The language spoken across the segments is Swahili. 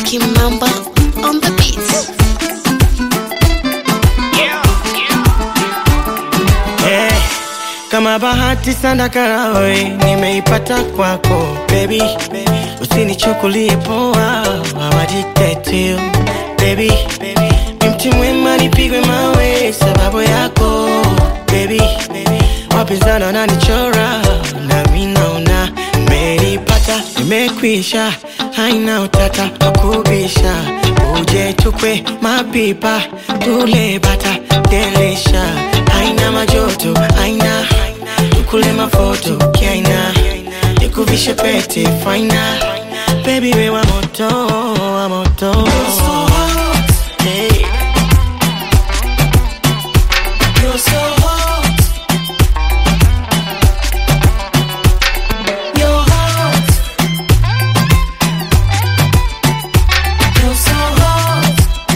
Kimamba on the beats. Eh, kama bahati sana karawe nimeipata kwako baby, usinichukulie poa, I'm addicted to you baby, ni mti mwema nipigwe mawe sababu yako baby, wapinzani wananichora nami naona nimeipata, nimekwisha, haina utata wakubisha, uje tukwe mapipa tule bata delisha, haina majoto, haina tukule mafoto kiaina, nikuvishe pete faina, baby we wa moto, wa moto hey. You're so hot. You're hot. You're so hot.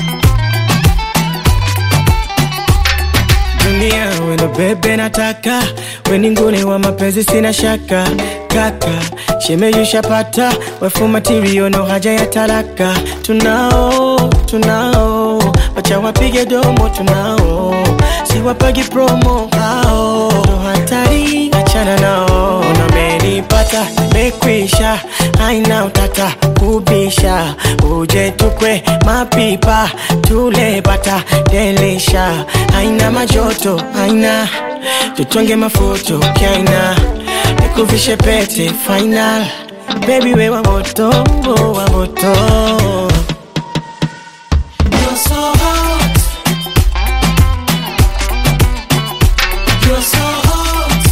Dunia wendo bebe nataka weni nguni wa mapenzi sina shaka kaka shemeyushapata wefu matirio no haja ya talaka tunao tunao wacha wapige domo tunao siwapagi promo hao ndo hatari achana nao namenipata mekwisha haina utata kubisha uje tukwe mapipa tule bata delisha haina majoto haina tutonge mafoto kaina nikuvishe pete final baby we wa moto wa moto You're so hot. You're so hot.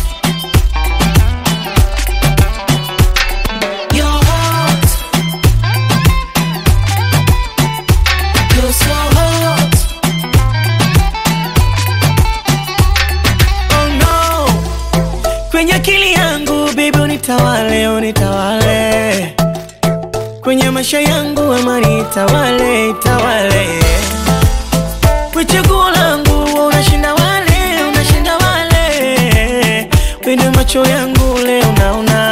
You're hot. You're so hot. Oh no. Kwenye akili yangu baby unitawale, unitawale. Kwenye maisha yangu amani itawale, itawale. Kwa chaguo langu unashinda wale, unashinda wale. Kwenye macho yangu leo naona